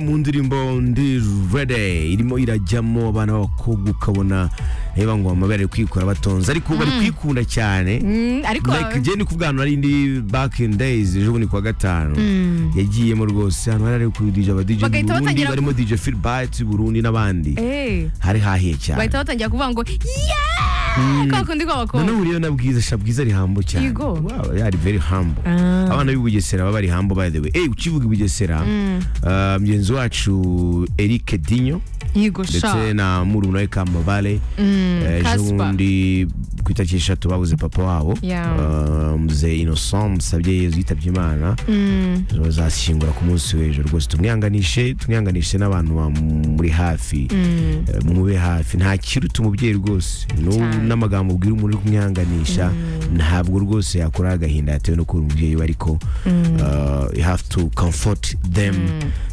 mu ndirimbo ndi rede irimo irajyamo abana b'abakobwa ukabona reba ngo amabere ari kwikora batonze ariko bari kwikunda cyane Mm, ariko like njye ni kubwana ari indi back in days ejo bundi kuwa gatanu yagiyemo rwose hano hari ari ku DJ aba DJ Bagahita Burundi batangira- barimo DJ Philbert Burundi n'abandi eh, hari hahiye cyane bahita batangira kuvuga ngo yeah kwa kundi kw'abakobwa noneho uriyo na bwiza sha bwiza ari hambo cyane Yego. wow yari very humble Ah. abana b'i Bugesera baba bari humble by the way eh ukivuga i Bugesera ah, mugenzi wacu Eric Dinyo yego ndetse sha na murumuna we Kamabale Mm, Eh, ejo Casper. bundi ku itariki eshatu babuze papa wabo Yeah. Eh, muze innocent musabye yezu yitabye imana Mm, ejo bazashyingura ku munsi w'ejo rwose tumwihanganishe tumwihanganishe n'abantu bamuri hafi mm. Eh, mube hafi nta kiruta umubyeyi rwose Nu- Cyane. n'amagambo ubwira umuntu uri kumwihanganisha ntabwo rwose yakora agahinda yatewe no kubura umubyeyi we ariko eh, you have to comfort them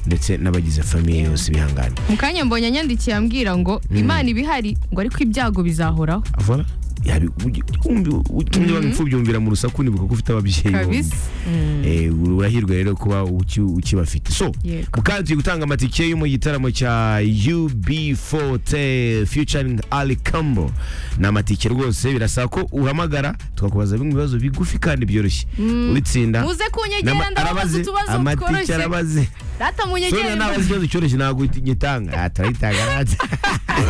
ndetse n'abagize famiye yose bihangane mu kanya mbonye anyandikiye ambwira ngo imana ibihari ngo ariko ibyago bizahoraho Voilà. Yabi ugi- umbi- utumye banga imfubyi wumvira mu rusaku nibuka ko ufite ababyeyi bombi. kabisa Mm, Eh, urahirwa rero kuba uki- ukibafite so Yego. mukandi tugiye gutanga amatike yo mu gitaramo cya ub40 featuring ali cambo ni amatike rwose birasaba ko uhamagara tukakubaza bimwe mu bibazo bigufi kandi byoroshye ubitsinda muze kunyegera n'ama- ndababaza arabaze, utubazo amatike tworoshye arabaze data soniya munyegere ntabaze ikibazo cyoroshye ntabwo gitanga turayitanga